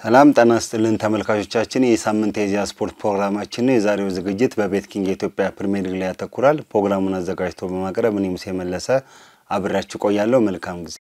ሰላም ጤና ይስጥልን ተመልካቾቻችን፣ ይህ ሳምንት የኢዜአ ስፖርት ፕሮግራማችን ነው። የዛሬው ዝግጅት በቤት ኪንግ የኢትዮጵያ ፕሪሚየር ሊግ ላይ ያተኩራል። ፕሮግራሙን አዘጋጅቶ በማቅረብ እኔ ሙሴ መለሰ አብሬያችሁ ቆያለሁ። መልካም ጊዜ።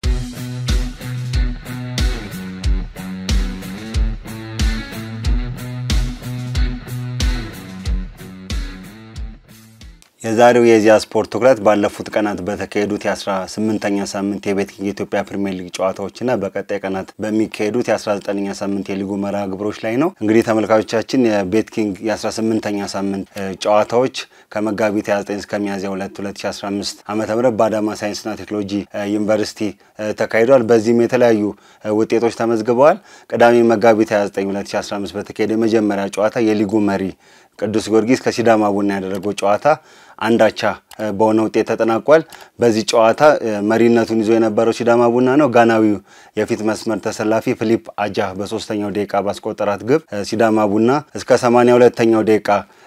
የዛሬው የኢዜአ ስፖርት ትኩረት ባለፉት ቀናት በተካሄዱት የ18ኛ ሳምንት የቤት ኪንግ የኢትዮጵያ ፕሪሚየር ሊግ ጨዋታዎችና በቀጣይ ቀናት በሚካሄዱት የ19ኛ ሳምንት የሊጉ መርሃ ግብሮች ላይ ነው። እንግዲህ ተመልካቾቻችን የቤት ኪንግ የ18ኛ ሳምንት ጨዋታዎች ከመጋቢት 29 እስከ ሚያዝያ 2 2015 ዓ ም በአዳማ ሳይንስና ቴክኖሎጂ ዩኒቨርሲቲ ተካሂዷል። በዚህም የተለያዩ ውጤቶች ተመዝግበዋል። ቅዳሜ መጋቢት 29 2015 በተካሄደ የመጀመሪያ ጨዋታ የሊጉ መሪ ቅዱስ ጊዮርጊስ ከሲዳማ ቡና ያደረገው ጨዋታ አንዳቻ በሆነ ውጤት ተጠናቋል። በዚህ ጨዋታ መሪነቱን ይዞ የነበረው ሲዳማ ቡና ነው። ጋናዊው የፊት መስመር ተሰላፊ ፊሊፕ አጃ በሶስተኛው ደቂቃ ባስቆጠራት ግብ ሲዳማ ቡና እስከ ሰማንያ ሁለተኛው ደቂቃ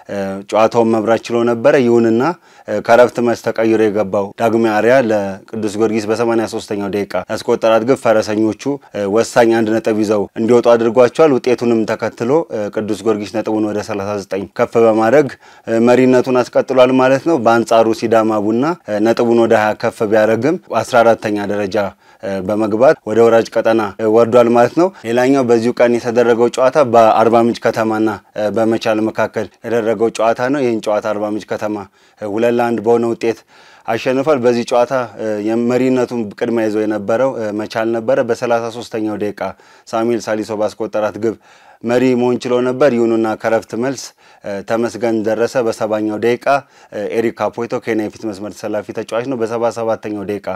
ጨዋታውን መብራት ችሎ ነበረ። ይሁንና ከረፍት መልስ ተቀይሮ የገባው ዳግማዊ አርያ ለቅዱስ ጊዮርጊስ በሰማንያ ሶስተኛው ደቂቃ ያስቆጠራት ግብ ፈረሰኞቹ ወሳኝ አንድ ነጥብ ይዘው እንዲወጡ አድርጓቸዋል። ውጤቱንም ተከትሎ ቅዱስ ጊዮርጊስ ነጥቡን ወደ 39 ከፍ በማድረግ መሪነቱን አስቀጥሏል ማለት ነው። በአንጻሩ ሲዳማ ቡና ነጥቡን ወደ 20 ከፍ ቢያደርግም 14ተኛ ደረጃ በመግባት ወደ ወራጅ ቀጠና ወርዷል ማለት ነው። ሌላኛው በዚሁ ቀን የተደረገው ጨዋታ በአርባ ምንጭ ከተማና በመቻል መካከል የተደረገው ጨዋታ ነው። ይህን ጨዋታ አርባ ምንጭ ከተማ ሁለት ለአንድ በሆነ ውጤት አሸንፏል። በዚህ ጨዋታ የመሪነቱን ቅድሚያ ይዞ የነበረው መቻል ነበረ። በሰላሳ ሶስተኛው ደቂቃ ሳሙኤል ሳሊሶ ባስቆጠራት ግብ መሪ መሆን ችሎ ነበር። ይሁንና ከረፍት መልስ ተመስገን ደረሰ በሰባኛው ደቂቃ ኤሪክ ካፖይቶ ኬንያ የፊት መስመር ተሰላፊ ተጫዋች ነው። በሰባ ሰባተኛው ደቂቃ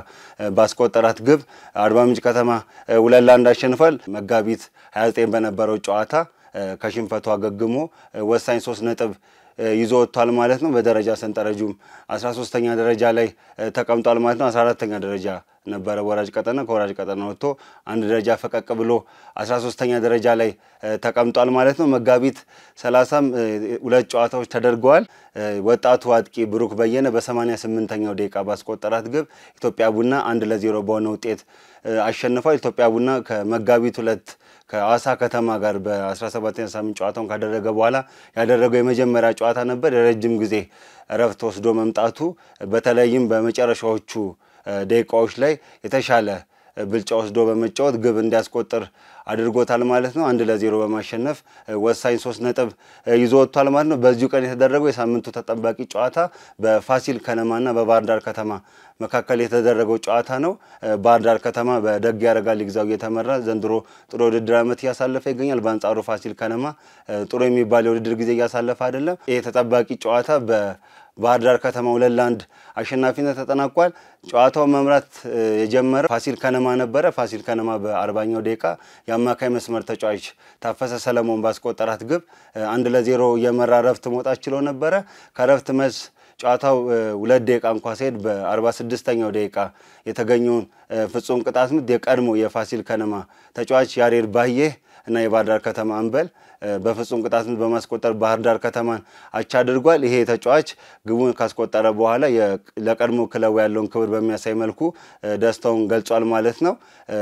ባስቆጠራት ግብ አርባ ምንጭ ከተማ ሁለት ለአንድ አሸንፏል። መጋቢት 29 በነበረው ጨዋታ ከሽንፈቱ አገግሞ ወሳኝ ሶስት ነጥብ ይዞ ወጥቷል ማለት ነው። በደረጃ ሰንጠረዡም 13ተኛ ደረጃ ላይ ተቀምጧል ማለት ነው። 14ተኛ ደረጃ ነበረ ወራጅ ቀጠና። ከወራጅ ቀጠና ወጥቶ አንድ ደረጃ ፈቀቅ ብሎ 13ተኛ ደረጃ ላይ ተቀምጧል ማለት ነው። መጋቢት 30ም ሁለት ጨዋታዎች ተደርገዋል። ወጣቱ አጥቂ ብሩክ በየነ በ88ኛው ደቂቃ ባስቆጠራት ግብ ኢትዮጵያ ቡና አንድ ለዜሮ በሆነ ውጤት አሸንፏል። ኢትዮጵያ ቡና ከመጋቢት ሁለት ከአዋሳ ከተማ ጋር በ17ኛ ሳምንት ጨዋታውን ካደረገ በኋላ ያደረገው የመጀመሪያ ጨዋታ ነበር። የረጅም ጊዜ እረፍት ወስዶ መምጣቱ በተለይም በመጨረሻዎቹ ደቂቃዎች ላይ የተሻለ ብልጫ ወስዶ በመጫወት ግብ እንዲያስቆጥር አድርጎታል ማለት ነው። አንድ ለዜሮ በማሸነፍ ወሳኝ ሶስት ነጥብ ይዞ ወጥቷል ማለት ነው። በዚሁ ቀን የተደረገው የሳምንቱ ተጠባቂ ጨዋታ በፋሲል ከነማና በባህር ዳር ከተማ መካከል የተደረገው ጨዋታ ነው። ባህር ዳር ከተማ በደግ ያረጋል ግዛው እየተመራ ዘንድሮ ጥሩ የውድድር ዓመት እያሳለፈ ይገኛል። በአንጻሩ ፋሲል ከነማ ጥሩ የሚባል የውድድር ጊዜ እያሳለፈ አይደለም። ይህ ተጠባቂ ጨዋታ በባህር ዳር ከተማ ሁለት ለአንድ አሸናፊነት ተጠናቋል። ጨዋታውን መምራት የጀመረው ፋሲል ከነማ ነበረ። ፋሲል ከነማ በአርባኛው ደቂቃ የአማካይ መስመር ተጫዋች ታፈሰ ሰለሞን ባስቆጠራት ግብ አንድ ለዜሮ የመራ ረፍት መውጣት ችሎ ነበረ። ከረፍት መልስ ጨዋታው ሁለት ደቂቃ እንኳ ሲሄድ በአርባ ስድስተኛው ደቂቃ የተገኘውን ፍጹም ቅጣት ምት የቀድሞ የፋሲል ከነማ ተጫዋች ያሬድ ባዬህ እና የባህር ዳር ከተማ አምበል በፍጹም ቅጣት ምት በማስቆጠር ባህር ዳር ከተማን አቻ አድርጓል። ይሄ ተጫዋች ግቡን ካስቆጠረ በኋላ ለቀድሞ ክለቡ ያለውን ክብር በሚያሳይ መልኩ ደስታውን ገልጿል ማለት ነው።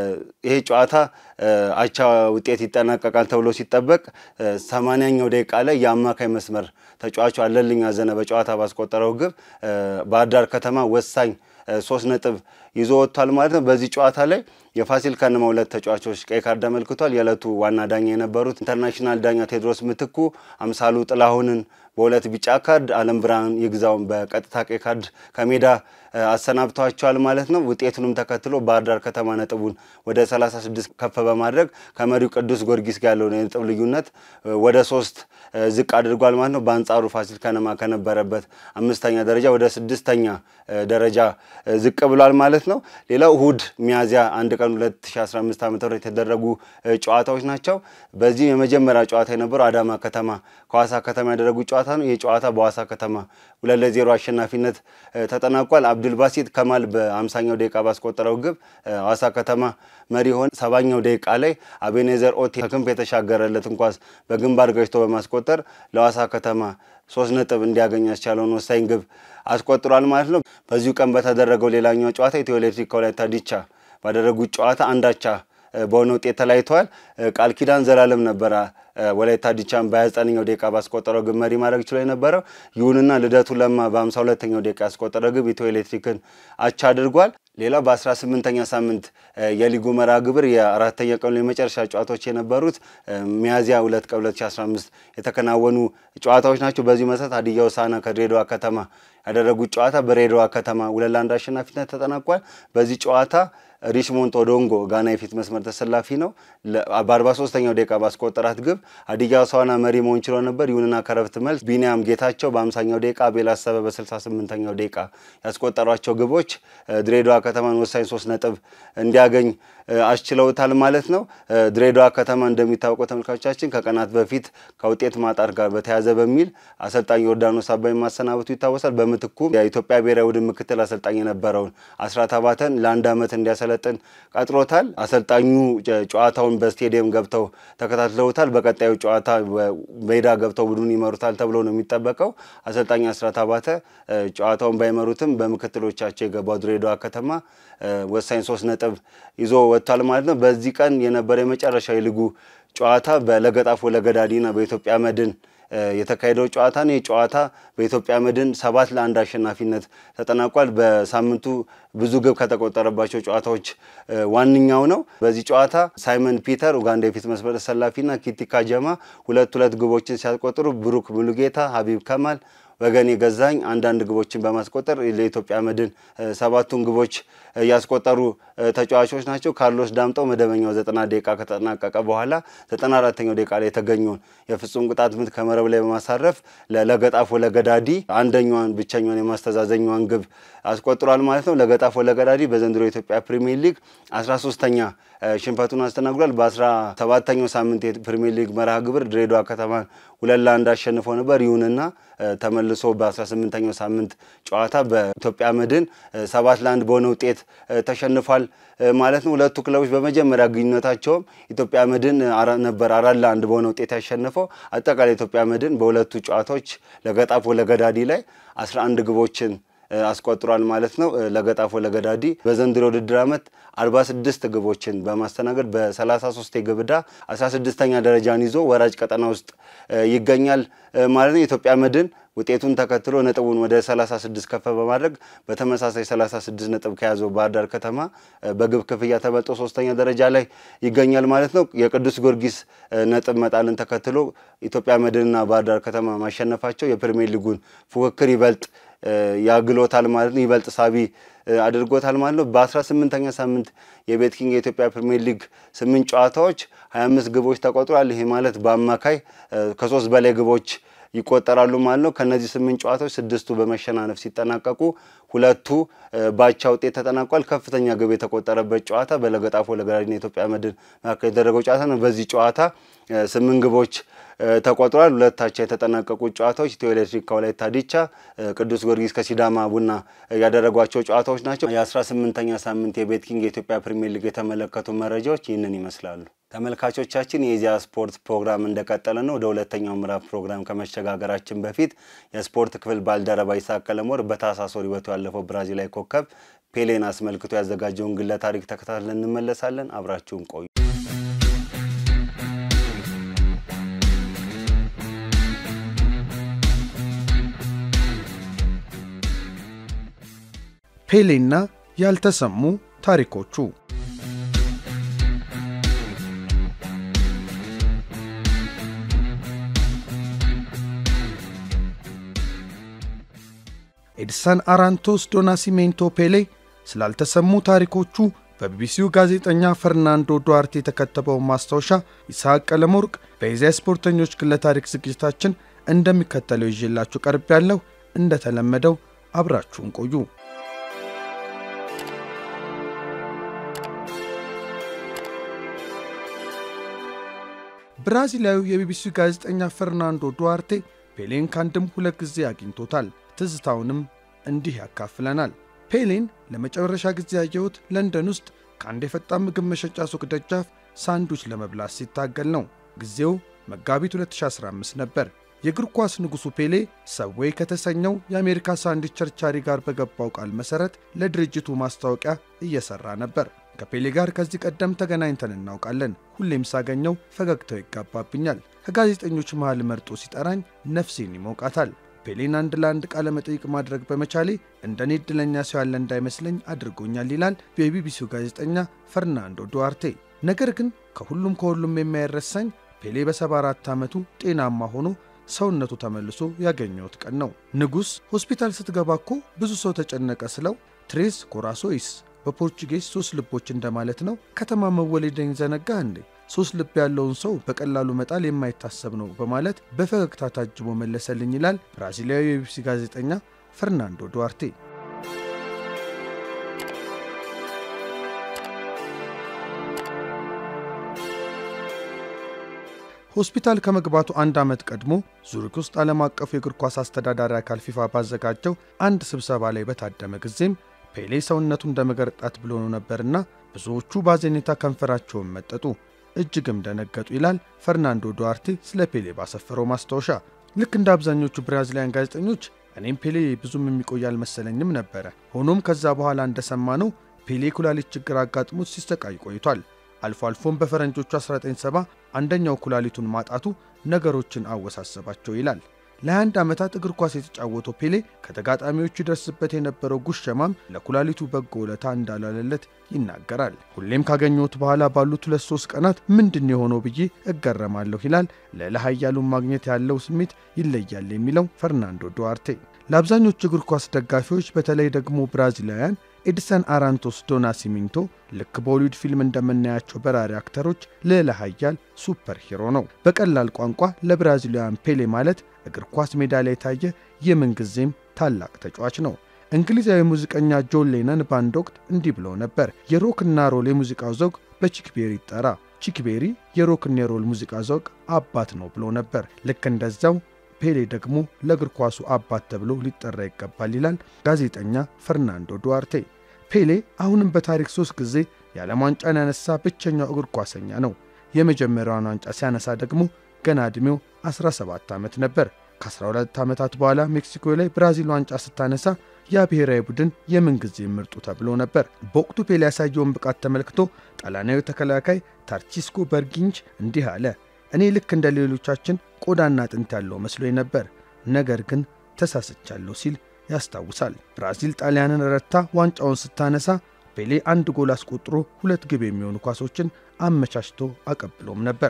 ይሄ ጨዋታ አቻ ውጤት ይጠናቀቃል ተብሎ ሲጠበቅ ሰማንያኛው ደቂቃ ላይ የአማካይ መስመር ተጫዋቹ አለልኝ አዘነ በጨዋታ ባስቆጠረው ግብ ባህር ዳር ከተማ ወሳኝ ሶስት ነጥብ ይዞ ወጥቷል ማለት ነው። በዚህ ጨዋታ ላይ የፋሲል ከነማ ሁለት ተጫዋቾች ቀይ ካርድ አመልክቷል። የዕለቱ ዋና ዳኛ የነበሩት ኢንተርናሽናል ዳኛ ቴዎድሮስ ምትኩ አምሳሉ ጥላሁንን በሁለት ቢጫ ካርድ፣ አለም ብርሃን ይግዛውን በቀጥታ ቀይ ካርድ ከሜዳ አሰናብተዋቸዋል ማለት ነው። ውጤቱንም ተከትሎ ባህር ዳር ከተማ ነጥቡን ወደ 36 ከፍ በማድረግ ከመሪው ቅዱስ ጊዮርጊስ ጋር ያለውን የነጥብ ልዩነት ወደ ሶስት ዝቅ አድርጓል ማለት ነው። በአንጻሩ ፋሲል ከነማ ከነበረበት አምስተኛ ደረጃ ወደ ስድስተኛ ደረጃ ዝቅ ብሏል ማለት ነው። ሌላው እሁድ ሚያዝያ አንድ ቀን 2015 ዓ ም የተደረጉ ጨዋታዎች ናቸው። በዚህ የመጀመሪያ ጨዋታ የነበረው አዳማ ከተማ ከዋሳ ከተማ ያደረጉ ጨዋታ ነው። ይህ ጨዋታ በዋሳ ከተማ ሁለት ለዜሮ አሸናፊነት ተጠናቋል። አብዱልባሲት ከማል በአምሳኛው ደቂቃ ባስቆጠረው ግብ ሐዋሳ ከተማ መሪ ሆነ። ሰባኛው ደቂቃ ላይ አቤኔዘር ኦቴ ከክንፍ የተሻገረለትን ኳስ በግንባር ገጭቶ በማስቆጠር ለሐዋሳ ከተማ ሶስት ነጥብ እንዲያገኝ ያስቻለውን ወሳኝ ግብ አስቆጥሯል ማለት ነው። በዚሁ ቀን በተደረገው ሌላኛው ጨዋታ ኢትዮ ኤሌክትሪክ ከወላይታ ዲቻ ባደረጉት ጨዋታ አንዳቻ በሆነ ውጤት ተለያይተዋል። ቃል ኪዳን ዘላለም ነበረ ወላይታ ዲቻን በ29ኛው ደቂቃ ባስቆጠረው ግብ መሪ ማድረግ ችሎ የነበረው። ይሁንና ልደቱ ለማ በ52ኛው ደቂቃ ያስቆጠረው ግብ ኢትዮ ኤሌክትሪክን አቻ አድርጓል። ሌላው በ18ኛ ሳምንት የሊጉ መርሃ ግብር የአራተኛ ቀኑ የመጨረሻ ጨዋታዎች የነበሩት ሚያዝያ 2 ቀን 2015 የተከናወኑ ጨዋታዎች ናቸው። በዚህ መሰረት ሀዲያ ሆሳዕና ከድሬዳዋ ከተማ ያደረጉት ጨዋታ በድሬዳዋ ከተማ ሁለት ለአንድ አሸናፊነት ተጠናቋል። በዚህ ጨዋታ ሪችሞንድ ኦዶንጎ ጋና የፊት መስመር ተሰላፊ ነው። በ43ኛው ደቂቃ ባስቆጠራት ግብ ሀዲያ ሆሳዕና መሪ መሆን ችሎ ነበር። ይሁንና ከረፍት መልስ ቢኒያም ጌታቸው በ50ኛው ደቂቃ፣ አቤል አሰበ በ68ኛው ደቂቃ ያስቆጠሯቸው ግቦች ድሬዳዋ ከተማን ወሳኝ ሶስት ነጥብ እንዲያገኝ አስችለውታል ማለት ነው። ድሬዳዋ ከተማ እንደሚታወቀው ተመልካቾቻችን ከቀናት በፊት ከውጤት ማጣት ጋር በተያያዘ በሚል አሰልጣኝ ዮርዳኖስ አባይ ማሰናበቱ ይታወሳል። በምትኩ የኢትዮጵያ ብሔራዊ ቡድን ምክትል አሰልጣኝ የነበረውን አስራት አባተን ለአንድ ዓመት እንዲያሰለጥን ቀጥሮታል። አሰልጣኙ ጨዋታውን በስቴዲየም ገብተው ተከታትለውታል። በቀጣዩ ጨዋታ ሜዳ ገብተው ቡድኑን ይመሩታል ተብሎ ነው የሚጠበቀው። አሰልጣኝ አስራት አባተ ጨዋታውን ባይመሩትም በምክትሎቻቸው የገባው ድሬዳዋ ከተማ ወሳኝ ሶስት ነጥብ ይዞ ወጥቷል ማለት ነው። በዚህ ቀን የነበረ የመጨረሻ የሊጉ ጨዋታ በለገጣፎ ለገዳዲና በኢትዮጵያ መድን የተካሄደው ጨዋታ ነው። ይህ ጨዋታ በኢትዮጵያ መድን ሰባት ለአንድ አሸናፊነት ተጠናቋል። በሳምንቱ ብዙ ግብ ከተቆጠረባቸው ጨዋታዎች ዋነኛው ነው። በዚህ ጨዋታ ሳይመን ፒተር ኡጋንዳ የፊት መስመር ተሰላፊና ኪቲካ ጀማ ሁለት ሁለት ግቦችን ሲያስቆጥሩ ብሩክ ሙሉጌታ፣ ሀቢብ ከማል ወገኔ ገዛኝ አንዳንድ ግቦችን በማስቆጠር ለኢትዮጵያ መድን ሰባቱን ግቦች ያስቆጠሩ ተጫዋቾች ናቸው። ካርሎስ ዳምጠው መደበኛው ዘጠና ደቂቃ ከተጠናቀቀ በኋላ ዘጠና አራተኛው ደቂቃ ላይ የተገኘውን የፍጹም ቅጣት ምት ከመረብ ላይ በማሳረፍ ለገጣፎ ለገዳዲ አንደኛዋን ብቸኛዋን የማስተዛዘኛዋን ግብ አስቆጥሯል ማለት ነው። ለገጣፎ ለገዳዲ በዘንድሮ የኢትዮጵያ ፕሪሚየር ሊግ አስራ ሶስተኛ ሽንፈቱን አስተናግዷል። በአስራ ሰባተኛው ሳምንት የፕሪሚየር ሊግ መርሃ ግብር ድሬዳዋ ከተማን ሁለት ለአንድ አሸንፎ ነበር። ይሁንና ተመልሶ በ18ኛው ሳምንት ጨዋታ በኢትዮጵያ መድን ሰባት ለአንድ በሆነ ውጤት ተሸንፏል ማለት ነው። ሁለቱ ክለቦች በመጀመሪያ ግንኙነታቸውም ኢትዮጵያ መድን ነበር አራት ለአንድ በሆነ ውጤት ያሸነፈው። አጠቃላይ ኢትዮጵያ መድን በሁለቱ ጨዋታዎች ለገጣፎ ለገዳዲ ላይ 11 ግቦችን አስቆጥሯል ማለት ነው። ለገጣፎ ለገዳዲ በዘንድሮ ውድድር ዓመት 46 ግቦችን በማስተናገድ በ33 የግብ ዕዳ 16ኛ ደረጃን ይዞ ወራጅ ቀጠና ውስጥ ይገኛል ማለት ነው። የኢትዮጵያ መድን ውጤቱን ተከትሎ ነጥቡን ወደ 36 ከፍ በማድረግ በተመሳሳይ 36 ነጥብ ከያዘው ባህር ዳር ከተማ በግብ ክፍያ ተበልጦ ሶስተኛ ደረጃ ላይ ይገኛል ማለት ነው። የቅዱስ ጊዮርጊስ ነጥብ መጣልን ተከትሎ ኢትዮጵያ መድንና ባህር ዳር ከተማ ማሸነፋቸው የፕሪሚየር ሊጉን ፉክክር ይበልጥ ያግሎታል ማለት ነው። ይበልጥ ሳቢ አድርጎታል ማለት ነው። በ18ኛ ሳምንት የቤት ኪንግ የኢትዮጵያ ፕሪሚየር ሊግ ስምንት ጨዋታዎች 25 ግቦች ተቆጥሯል። ይሄ ማለት በአማካይ ከሶስት በላይ ግቦች ይቆጠራሉ ማለት ነው። ከነዚህ ስምንት ጨዋታዎች ስድስቱ በመሸናነፍ ሲጠናቀቁ ሁለቱ ባቻ ውጤት ተጠናቋል። ከፍተኛ ግብ የተቆጠረበት ጨዋታ በለገጣፎ ለገዳዲና የኢትዮጵያ መድን መካከል የተደረገው ጨዋታ ነው። በዚህ ጨዋታ ስምንት ግቦች ተቆጥሯል። ሁለታቸው የተጠናቀቁት ጨዋታዎች ኢትዮ ኤሌክትሪክ ከወላይታ ዲቻ፣ ቅዱስ ጊዮርጊስ ከሲዳማ ቡና ያደረጓቸው ጨዋታዎች ናቸው። የ18ኛ ሳምንት የቤት ኪንግ የኢትዮጵያ ፕሪሚየር ሊግ የተመለከቱ መረጃዎች ይህንን ይመስላሉ። ተመልካቾቻችን የኢዜአ ስፖርት ፕሮግራም እንደቀጠለ ነው። ወደ ሁለተኛው ምዕራፍ ፕሮግራም ከመሸጋገራችን በፊት የስፖርት ክፍል ባልደረባ ይስሐቅ ቀለሞር በታህሳስ ወር ሕይወቱ ያለፈው ብራዚላዊ ኮከብ ፔሌን አስመልክቶ ያዘጋጀውን ግለ ታሪክ ተከታትለን እንመለሳለን። አብራችሁን ቆዩ። ፔሌና ያልተሰሙ ታሪኮቹ ኤድሰን አራንቶስ ዶ ናሲሜንቶ ፔሌ ስላልተሰሙ ታሪኮቹ በቢቢሲው ጋዜጠኛ ፈርናንዶ ዱዋርቴ የተከተበውን ማስታወሻ ይስሐቅ ቀለመወርቅ በኢዜአ ስፖርተኞች ግለ ታሪክ ዝግጅታችን እንደሚከተለው ይዤላችሁ ቀርብ ያለው እንደተለመደው አብራችሁን ቆዩ። ብራዚላዊው የቢቢሲው ጋዜጠኛ ፈርናንዶ ዱዋርቴ ፔሌን ከአንድም ሁለት ጊዜ አግኝቶታል። ትዝታውንም እንዲህ ያካፍለናል። ፔሌን ለመጨረሻ ጊዜ ያየሁት ለንደን ውስጥ ከአንድ የፈጣን ምግብ መሸጫ ሱቅ ደጃፍ ሳንዱች ለመብላት ሲታገል ነው። ጊዜው መጋቢት 2015 ነበር። የእግር ኳስ ንጉሡ ፔሌ ሰዌይ ከተሰኘው የአሜሪካ ሳንዱች ቸርቻሪ ጋር በገባው ቃል መሠረት ለድርጅቱ ማስታወቂያ እየሠራ ነበር። ከፔሌ ጋር ከዚህ ቀደም ተገናኝተን እናውቃለን። ሁሌም ሳገኘው ፈገግታው ይጋባብኛል። ከጋዜጠኞች መሃል መርጦ ሲጠራኝ ነፍሴን ይሞቃታል። ፔሌን አንድ ለአንድ ቃለ መጠይቅ ማድረግ በመቻሌ እንደኔ ዕድለኛ ሰው ያለ እንዳይመስለኝ አድርጎኛል ይላል የቢቢሲው ጋዜጠኛ ፈርናንዶ ዱዋርቴ። ነገር ግን ከሁሉም ከሁሉም የማይረሳኝ ፔሌ በ74 ዓመቱ ጤናማ ሆኖ ሰውነቱ ተመልሶ ያገኘሁት ቀን ነው። ንጉሥ ሆስፒታል ስትገባ እኮ ብዙ ሰው ተጨነቀ ስለው ትሬስ ኮራሶይስ በፖርቹጌዝ ሶስት ልቦች እንደማለት ነው። ከተማ መወለደኝ ዘነጋ እንዴ? ሶስት ልብ ያለውን ሰው በቀላሉ መጣል የማይታሰብ ነው በማለት በፈገግታ ታጅቦ መለሰልኝ ይላል ብራዚላዊ የቢቢሲ ጋዜጠኛ ፈርናንዶ ዱዋርቴ። ሆስፒታል ከመግባቱ አንድ ዓመት ቀድሞ ዙሪክ ውስጥ ዓለም አቀፉ የእግር ኳስ አስተዳዳሪ አካል ፊፋ ባዘጋጀው አንድ ስብሰባ ላይ በታደመ ጊዜም ፔሌ ሰውነቱ እንደ መገርጣት ብሎ ነው ነበርና ብዙዎቹ ባዘኔታ ከንፈራቸውን መጠጡ፣ እጅግም ደነገጡ ይላል ፈርናንዶ ዱዋርቴ ስለ ፔሌ ባሰፈረው ማስታወሻ። ልክ እንደ አብዛኞቹ ብራዚላውያን ጋዜጠኞች እኔም ፔሌ ብዙም የሚቆይ አልመሰለኝም ነበረ። ሆኖም ከዛ በኋላ እንደሰማነው ፔሌ ኩላሊት ችግር አጋጥሞት ሲሰቃይ ቆይቷል። አልፎ አልፎም በፈረንጆቹ 1970 አንደኛው ኩላሊቱን ማጣቱ ነገሮችን አወሳሰባቸው ይላል። ለ21 ዓመታት እግር ኳስ የተጫወተው ፔሌ ከተጋጣሚዎቹ ይደርስበት የነበረው ጉሸማም ለኩላሊቱ በጎ ውለታ እንዳላለለት ይናገራል። ሁሌም ካገኘሁት በኋላ ባሉት ሁለት ሶስት ቀናት ምንድን የሆነው ብዬ እገረማለሁ ይላል። ልዕለ ኃያሉን ማግኘት ያለው ስሜት ይለያል የሚለው ፈርናንዶ ዱዋርቴ። ለአብዛኞቹ እግር ኳስ ደጋፊዎች በተለይ ደግሞ ብራዚላውያን ኤድሰን አራንቶስ ዶ ናሲሚንቶ ልክ በሆሊውድ ፊልም እንደምናያቸው በራሪ አክተሮች ልዕለ ኃያል ሱፐር ሂሮ ነው። በቀላል ቋንቋ ለብራዚላውያን ፔሌ ማለት እግር ኳስ ሜዳ ላይ የታየ የምንጊዜም ታላቅ ተጫዋች ነው። እንግሊዛዊ ሙዚቀኛ ጆን ሌነን በአንድ ወቅት እንዲህ ብለው ነበር፣ የሮክና ሮል የሙዚቃው ዘውግ በቺክቤሪ ይጠራ፣ ቺክቤሪ የሮክና የሮል ሙዚቃ ዘውግ አባት ነው ብሎ ነበር። ልክ እንደዛው ፔሌ ደግሞ ለእግር ኳሱ አባት ተብሎ ሊጠራ ይገባል ይላል ጋዜጠኛ ፈርናንዶ ዱዋርቴ። ፔሌ አሁንም በታሪክ ሶስት ጊዜ የዓለም ዋንጫን ያነሳ ብቸኛው እግር ኳሰኛ ነው። የመጀመሪያውን ዋንጫ ሲያነሳ ደግሞ ገና ዕድሜው 17 ዓመት ነበር። ከ12 ዓመታት በኋላ ሜክሲኮ ላይ ብራዚል ዋንጫ ስታነሳ ያ ብሔራዊ ቡድን የምንጊዜ ምርጡ ተብሎ ነበር። በወቅቱ ፔሌ ያሳየውን ብቃት ተመልክቶ ጣሊያናዊ ተከላካይ ታርቺስኮ በርጊንች እንዲህ አለ እኔ ልክ እንደ ሌሎቻችን ቆዳና አጥንት ያለው መስሎኝ ነበር፣ ነገር ግን ተሳስቻለሁ ሲል ያስታውሳል። ብራዚል ጣሊያንን ረታ ዋንጫውን ስታነሳ ፔሌ አንድ ጎል አስቆጥሮ ሁለት ግብ የሚሆኑ ኳሶችን አመቻችቶ አቀብሎም ነበር።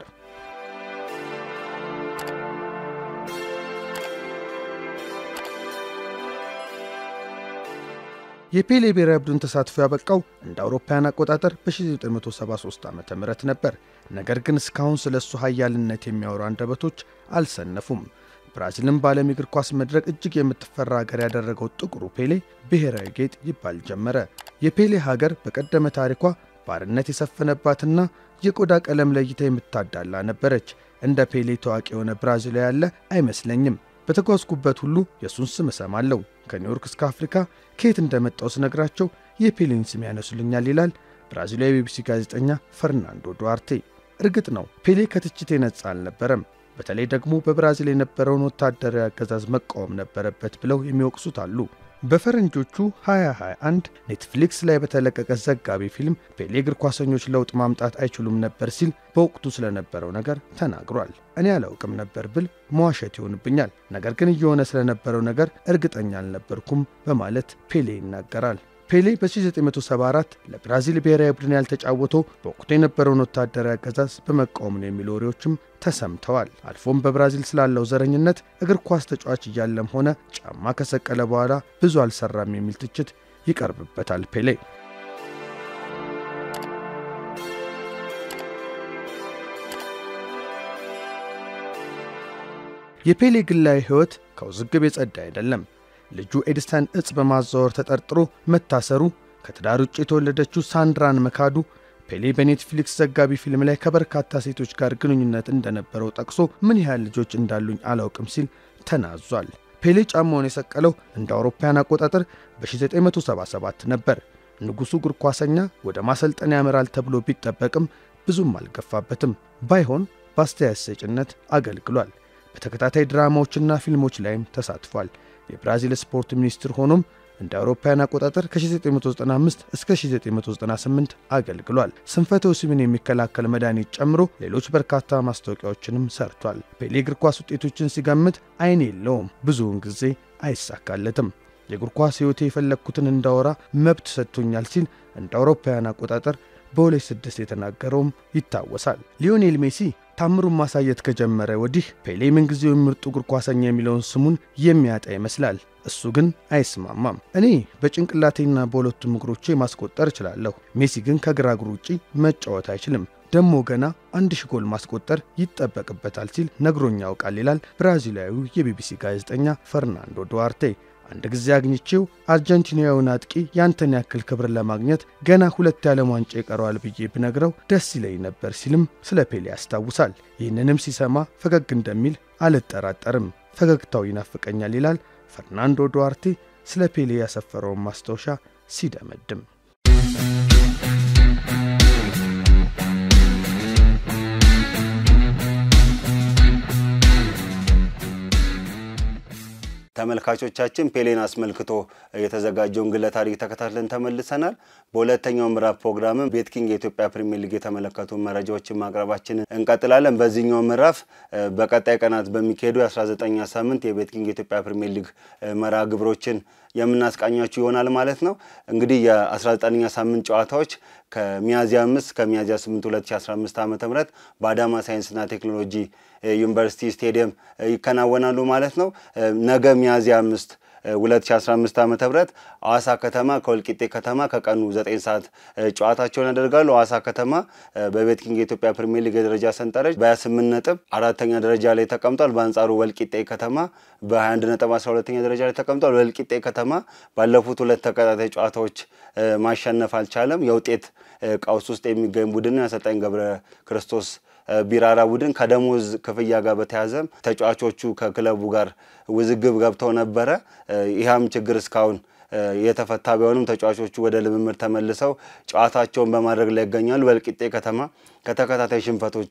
የፔሌ ብሔራዊ ቡድን ተሳትፎ ያበቃው እንደ አውሮፓውያን አቆጣጠር በ1973 ዓ ም ነበር። ነገር ግን እስካሁን ስለ እሱ ኃያልነት የሚያወሩ አንደበቶች አልሰነፉም። ብራዚልን በዓለም የእግር ኳስ መድረክ እጅግ የምትፈራ ሀገር ያደረገው ጥቁሩ ፔሌ ብሔራዊ ጌጥ ይባል ጀመረ። የፔሌ ሀገር በቀደመ ታሪኳ ባርነት የሰፈነባትና የቆዳ ቀለም ለይታ የምታዳላ ነበረች። እንደ ፔሌ ታዋቂ የሆነ ብራዚላዊ ያለ አይመስለኝም። በተጓዝኩበት ሁሉ የእሱን ስም እሰማለሁ። ከኒውዮርክ እስከ አፍሪካ ከየት እንደመጣው ስነግራቸው የፔሌን ስም ያነሱልኛል ይላል ብራዚላዊ ቢቢሲ ጋዜጠኛ ፈርናንዶ ዱዋርቴ። እርግጥ ነው ፔሌ ከትችት የነጻ አልነበረም። በተለይ ደግሞ በብራዚል የነበረውን ወታደራዊ አገዛዝ መቃወም ነበረበት ብለው የሚወቅሱት አሉ። በፈረንጆቹ 2021 ኔትፍሊክስ ላይ በተለቀቀ ዘጋቢ ፊልም ፔሌ እግር ኳሰኞች ለውጥ ማምጣት አይችሉም ነበር ሲል በወቅቱ ስለነበረው ነገር ተናግሯል። እኔ አላውቅም ነበር ብል መዋሸት ይሆንብኛል፣ ነገር ግን እየሆነ ስለነበረው ነገር እርግጠኛ አልነበርኩም በማለት ፔሌ ይናገራል። ፔሌ በ1974 ለብራዚል ብሔራዊ ቡድን ያልተጫወተው በወቅቱ የነበረውን ወታደራዊ አገዛዝ በመቃወም ነው የሚሉ ወሬዎችም ተሰምተዋል። አልፎም በብራዚል ስላለው ዘረኝነት እግር ኳስ ተጫዋች እያለም ሆነ ጫማ ከሰቀለ በኋላ ብዙ አልሰራም የሚል ትችት ይቀርብበታል ፔሌ። የፔሌ ግላዊ ሕይወት ከውዝግብ የጸዳ አይደለም። ልጁ ኤድሰን እጽ በማዛወር ተጠርጥሮ መታሰሩ፣ ከትዳር ውጭ የተወለደችው ሳንድራን መካዱ፣ ፔሌ በኔትፍሊክስ ዘጋቢ ፊልም ላይ ከበርካታ ሴቶች ጋር ግንኙነት እንደነበረው ጠቅሶ ምን ያህል ልጆች እንዳሉኝ አላውቅም ሲል ተናዟል። ፔሌ ጫማውን የሰቀለው እንደ አውሮፓውያን አቆጣጠር በ1977 ነበር። ንጉሡ እግር ኳሰኛ ወደ ማሰልጠን ያመራል ተብሎ ቢጠበቅም ብዙም አልገፋበትም። ባይሆን በአስተያየት ሰጭነት አገልግሏል። በተከታታይ ድራማዎችና ፊልሞች ላይም ተሳትፏል። የብራዚል ስፖርት ሚኒስትር ሆኖም እንደ አውሮፓውያን አቆጣጠር ከ1995 እስከ 1998 አገልግሏል። ስንፈተ ወሲብን የሚከላከል መድኃኒት ጨምሮ ሌሎች በርካታ ማስታወቂያዎችንም ሰርቷል። ፔሌ እግር ኳስ ውጤቶችን ሲገምት አይን የለውም፣ ብዙውን ጊዜ አይሳካለትም። የእግር ኳስ ሕይወቴ የፈለግኩትን እንዳወራ መብት ሰጥቶኛል ሲል እንደ አውሮፓውያን አቆጣጠር በ2006 የተናገረውም ይታወሳል። ሊዮኔል ሜሲ ታምሩን ማሳየት ከጀመረ ወዲህ ፔሌ ምንጊዜው ምርጡ እግር ኳሰኛ የሚለውን ስሙን የሚያጣ ይመስላል። እሱ ግን አይስማማም። እኔ በጭንቅላቴና በሁለቱም እግሮቼ ማስቆጠር እችላለሁ፣ ሜሲ ግን ከግራ እግሩ ውጪ መጫወት አይችልም፣ ደሞ ገና አንድ ሺ ጎል ማስቆጠር ይጠበቅበታል ሲል ነግሮኝ ያውቃል ይላል ብራዚላዊው የቢቢሲ ጋዜጠኛ ፈርናንዶ ዱዋርቴ። አንድ ጊዜ አግኝቼው አርጀንቲናዊውን አጥቂ ያንተን ያክል ክብር ለማግኘት ገና ሁለት የዓለም ዋንጫ ይቀረዋል ብዬ ብነግረው ደስ ይለኝ ነበር ሲልም ስለ ፔሌ ያስታውሳል። ይህንንም ሲሰማ ፈገግ እንደሚል አልጠራጠርም፣ ፈገግታው ይናፍቀኛል ይላል ፈርናንዶ ዱዋርቴ ስለ ፔሌ ያሰፈረውን ማስታወሻ ሲደመድም። ተመልካቾቻችን ፔሌን አስመልክቶ የተዘጋጀውን ግለ ታሪክ ተከታትለን ተመልሰናል። በሁለተኛው ምዕራፍ ፕሮግራምም ቤትኪንግ የኢትዮጵያ ፕሪሚየር ሊግ የተመለከቱ መረጃዎችን ማቅረባችንን እንቀጥላለን። በዚህኛው ምዕራፍ በቀጣይ ቀናት በሚካሄዱ የ19ኛ ሳምንት የቤትኪንግ የኢትዮጵያ ፕሪሚየር ሊግ መርሃ ግብሮችን የምናስቃኛችሁ ይሆናል ማለት ነው። እንግዲህ የ19ኛ ሳምንት ጨዋታዎች ከሚያዝያ 5 ከሚያዝያ 8 2015 ዓ ም በአዳማ ሳይንስና ቴክኖሎጂ ዩኒቨርሲቲ ስቴዲየም ይከናወናሉ ማለት ነው። ነገ ሚያዝያ 5 2015 ዓ ም ሐዋሳ ከተማ ከወልቂጤ ከተማ ከቀኑ 9 ሰዓት ጨዋታቸውን ያደርጋሉ። ሐዋሳ ከተማ በቤትኪንግ የኢትዮጵያ ፕሪሚየር ሊግ የደረጃ ሰንጠረዥ በ28 ነጥብ አራተኛ ደረጃ ላይ ተቀምጧል። በአንጻሩ ወልቂጤ ከተማ በ21 ነጥብ 12ኛ ደረጃ ላይ ተቀምጧል። ወልቂጤ ከተማ ባለፉት ሁለት ተከታታይ ጨዋታዎች ማሸነፍ አልቻለም። የውጤት ቀውስ ውስጥ የሚገኝ ቡድን አሰልጣኝ ገብረ ክርስቶስ ቢራራ ቡድን ከደሞዝ ክፍያ ጋር በተያዘም ተጫዋቾቹ ከክለቡ ጋር ውዝግብ ገብተው ነበረ። ይህም ችግር እስካሁን የተፈታ ቢሆንም ተጫዋቾቹ ወደ ልምምድ ተመልሰው ጨዋታቸውን በማድረግ ላይ ይገኛሉ። ወልቂጤ ከተማ ከተከታታይ ሽንፈቶች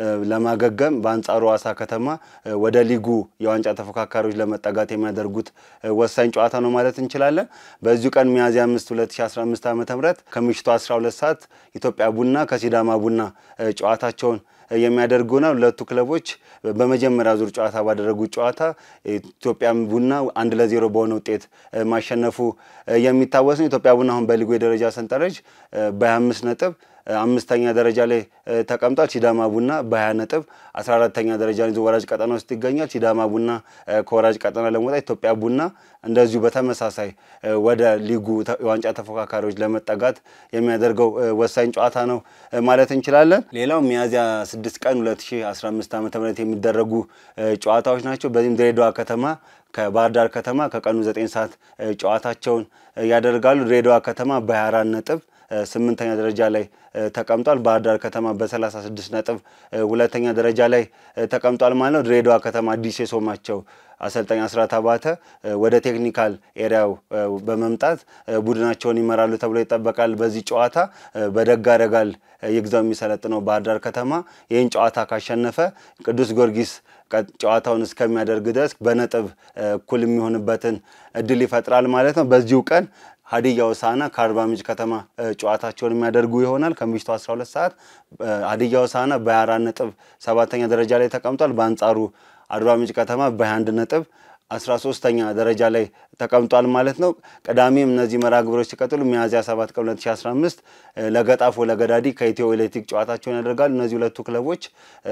ለማገገም በአንጻሩ ሐዋሳ ከተማ ወደ ሊጉ የዋንጫ ተፎካካሪዎች ለመጠጋት የሚያደርጉት ወሳኝ ጨዋታ ነው ማለት እንችላለን። በዚሁ ቀን ሚያዝያ 5 2015 ዓ ም ከምሽቱ 12 ሰዓት ኢትዮጵያ ቡና ከሲዳማ ቡና ጨዋታቸውን የሚያደርጉ ነው። ሁለቱ ክለቦች በመጀመሪያ ዙር ጨዋታ ባደረጉት ጨዋታ ኢትዮጵያ ቡና አንድ ለዜሮ በሆነ ውጤት ማሸነፉ የሚታወስ ነው። ኢትዮጵያ ቡና አሁን በሊጉ የደረጃ ሰንጠረዥ በ25 ነጥብ አምስተኛ ደረጃ ላይ ተቀምጧል። ሲዳማ ቡና በ20 ነጥብ 14ተኛ ደረጃ ይዞ ወራጅ ቀጠና ውስጥ ይገኛል። ሲዳማ ቡና ከወራጅ ቀጠና ለመውጣት ኢትዮጵያ ቡና እንደዚሁ በተመሳሳይ ወደ ሊጉ የዋንጫ ተፎካካሪዎች ለመጠጋት የሚያደርገው ወሳኝ ጨዋታ ነው ማለት እንችላለን። ሌላው ሚያዝያ 6 ቀን 2015 ዓ ም የሚደረጉ ጨዋታዎች ናቸው። በዚህም ድሬዳዋ ከተማ ከባህር ዳር ከተማ ከቀኑ 9 ሰዓት ጨዋታቸውን ያደርጋሉ። ድሬዳዋ ከተማ በ24 ነጥብ ስምንተኛ ደረጃ ላይ ተቀምጧል። ባህር ዳር ከተማ በ36 ነጥብ ሁለተኛ ደረጃ ላይ ተቀምጧል ማለት ነው። ድሬዳዋ ከተማ አዲስ የሾማቸው አሰልጣኝ አስራት አባተ ወደ ቴክኒካል ኤሪያው በመምጣት ቡድናቸውን ይመራሉ ተብሎ ይጠበቃል። በዚህ ጨዋታ በደጋ ረጋል ይግዛው የሚሰለጥነው ባህር ዳር ከተማ ይህን ጨዋታ ካሸነፈ ቅዱስ ጊዮርጊስ ጨዋታውን እስከሚያደርግ ድረስ በነጥብ እኩል የሚሆንበትን እድል ይፈጥራል ማለት ነው። በዚሁ ቀን ሀዲያ ሆሳዕና ከአርባ ምንጭ ከተማ ጨዋታቸውን የሚያደርጉ ይሆናል። ከምሽቱ 12 ሰዓት ሀዲያ ሆሳዕና በ24 ነጥብ ሰባተኛ ደረጃ ላይ ተቀምጧል። በአንጻሩ አርባ ምንጭ ከተማ በ21 ነጥብ 13ተኛ ደረጃ ላይ ተቀምጧል ማለት ነው። ቅዳሜም እነዚህ መርሃ ግብሮች ሲቀጥሉ ሚያዝያ 7 ቀን 2015 ለገጣፎ ለገዳዲ ከኢትዮ ኤሌክትሪክ ጨዋታቸውን ያደርጋሉ። እነዚህ ሁለቱ ክለቦች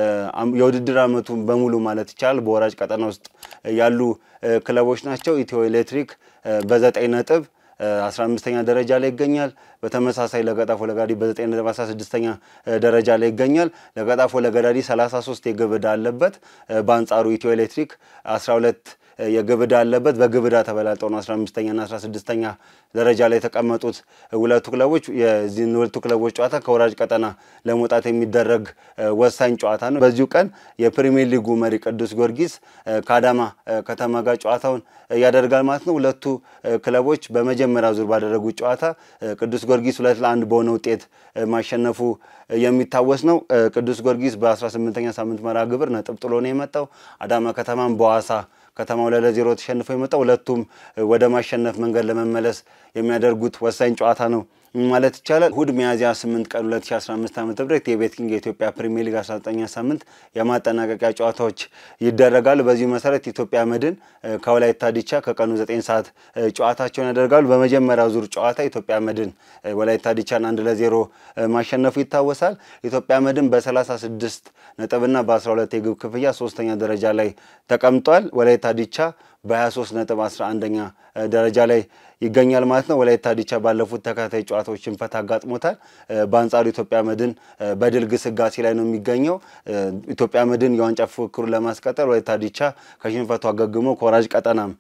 የውድድር ዓመቱን በሙሉ ማለት ይቻላል በወራጅ ቀጠና ውስጥ ያሉ ክለቦች ናቸው። ኢትዮ ኤሌክትሪክ በዘጠኝ ነጥብ 15ኛ ደረጃ ላይ ይገኛል። በተመሳሳይ ለገጣፎ ለገዳዲ በ9 ነጥብ 16ኛ ደረጃ ላይ ይገኛል። ለገጣፎ ለገዳዲ 33 የግብ ዕዳ አለበት። በአንጻሩ ኢትዮ ኤሌክትሪክ 12 የግብ ዕዳ አለበት። በግብ ዕዳ ተበላልጠው ነው 15ኛና 16ኛ ደረጃ ላይ የተቀመጡት ሁለቱ ክለቦች። የዚህን ሁለቱ ክለቦች ጨዋታ ከወራጅ ቀጠና ለመውጣት የሚደረግ ወሳኝ ጨዋታ ነው። በዚሁ ቀን የፕሪሚየር ሊጉ መሪ ቅዱስ ጊዮርጊስ ከአዳማ ከተማ ጋር ጨዋታውን ያደርጋል ማለት ነው። ሁለቱ ክለቦች በመጀመሪያ በመጀመሪያው ዙር ባደረጉት ጨዋታ ቅዱስ ጊዮርጊስ ሁለት ለአንድ በሆነ ውጤት ማሸነፉ የሚታወስ ነው። ቅዱስ ጊዮርጊስ በ18ኛ ሳምንት መርሃ ግብር ነጥብ ጥሎ ነው የመጣው። አዳማ ከተማም በዋሳ ከተማው ላይ ለዜሮ ተሸንፎ የመጣው ሁለቱም ወደ ማሸነፍ መንገድ ለመመለስ የሚያደርጉት ወሳኝ ጨዋታ ነው ማለት ይቻላል። እሁድ ሚያዝያ 8 ቀን 2015 ዓ ም የቤት ኪንግ የኢትዮጵያ ፕሪሚየር ሊግ 19ኛ ሳምንት የማጠናቀቂያ ጨዋታዎች ይደረጋሉ። በዚሁ መሰረት ኢትዮጵያ መድን ከወላይታ ዲቻ ከቀኑ 9 ሰዓት ጨዋታቸውን ያደርጋሉ። በመጀመሪያው ዙር ጨዋታ ኢትዮጵያ መድን ወላይታ ዲቻን አንድ ለዜሮ ማሸነፉ ይታወሳል። ኢትዮጵያ መድን በ36 ነጥብና በ12 የግብ ክፍያ ሶስተኛ ደረጃ ላይ ተቀምጧል። ወላይታ ዲቻ በ23 ነጥብ 11ኛ ደረጃ ላይ ይገኛል ማለት ነው። ወላይታ ዲቻ ባለፉት ተከታታይ ጨዋታዎች ሽንፈት አጋጥሞታል። በአንጻሩ ኢትዮጵያ መድን በድል ግስጋሴ ላይ ነው የሚገኘው። ኢትዮጵያ መድን የዋንጫ ፉክክሩን ለማስቀጠል ወላይታ ዲቻ ከሽንፈቱ አገግሞ ከወራጅ ቀጠናም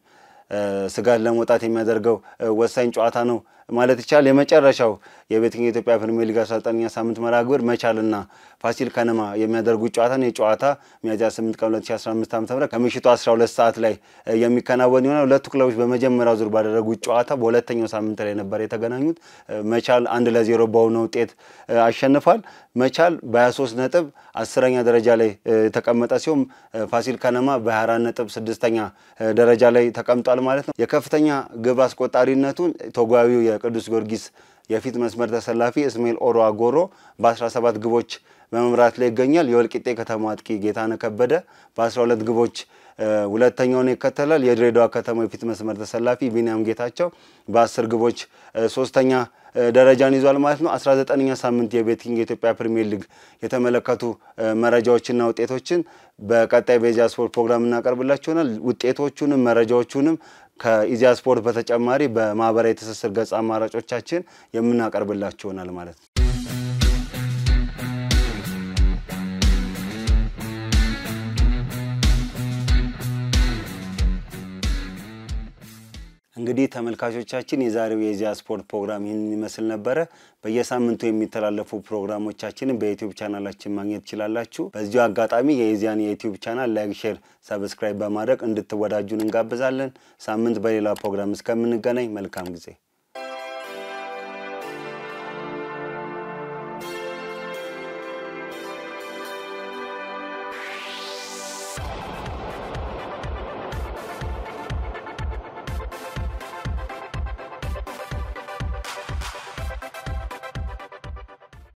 ስጋት ለመውጣት የሚያደርገው ወሳኝ ጨዋታ ነው ማለት ይቻላል። የመጨረሻው የቤት ኪንግ የኢትዮጵያ ፕሪሚየር ሊግ 19ኛ ሳምንት መርሃ ግብር መቻልና ፋሲል ከነማ የሚያደርጉት ጨዋታ ነው። የጨዋታ ሚያዝያ 8 ቀን 2015 ዓ ም ከምሽቱ 12 ሰዓት ላይ የሚከናወን ይሆናል። ሁለቱ ክለቦች በመጀመሪያው ዙር ባደረጉት ጨዋታ በሁለተኛው ሳምንት ላይ ነበር የተገናኙት። መቻል አንድ ለዜሮ በሆነ ውጤት አሸንፏል። መቻል በ23 ነጥብ አስረኛ ደረጃ ላይ የተቀመጠ ሲሆን ፋሲል ከነማ በ24 ነጥብ ስድስተኛ ደረጃ ላይ ተቀምጧል ማለት ነው። የከፍተኛ ግብ አስቆጣሪነቱን ቶጓዊው የቅዱስ ጊዮርጊስ የፊት መስመር ተሰላፊ እስሜል ኦሮ አጎሮ በ17 ግቦች በመምራት ላይ ይገኛል። የወልቂጤ ከተማ አጥቂ ጌታነህ ከበደ በ12 ግቦች ሁለተኛውን ይከተላል። የድሬዳዋ ከተማ የፊት መስመር ተሰላፊ ቢንያም ጌታቸው በ10 ግቦች ሶስተኛ ደረጃን ይዟል ማለት ነው። 19ኛ ሳምንት የቤት ኪንግ የኢትዮጵያ ፕሪሚየር ሊግ የተመለከቱ መረጃዎችና ውጤቶችን በቀጣይ በኢዜአ ስፖርት ፕሮግራም እናቀርብላችኋል። ውጤቶቹንም መረጃዎቹንም ከኢዜአ ስፖርት በተጨማሪ በማህበራዊ ትስስር ገጽ አማራጮቻችን የምናቀርብላችሁ ይሆናል ማለት ነው። እንግዲህ ተመልካቾቻችን የዛሬው የኢዜአ ስፖርት ፕሮግራም ይህንን ይመስል ነበረ። በየሳምንቱ የሚተላለፉ ፕሮግራሞቻችንን በዩቲዩብ ቻናላችን ማግኘት ትችላላችሁ። በዚሁ አጋጣሚ የኢዜአን የዩቲዩብ ቻናል ላይክ፣ ሼር፣ ሰብስክራይብ በማድረግ እንድትወዳጁን እንጋብዛለን። ሳምንት በሌላ ፕሮግራም እስከምንገናኝ መልካም ጊዜ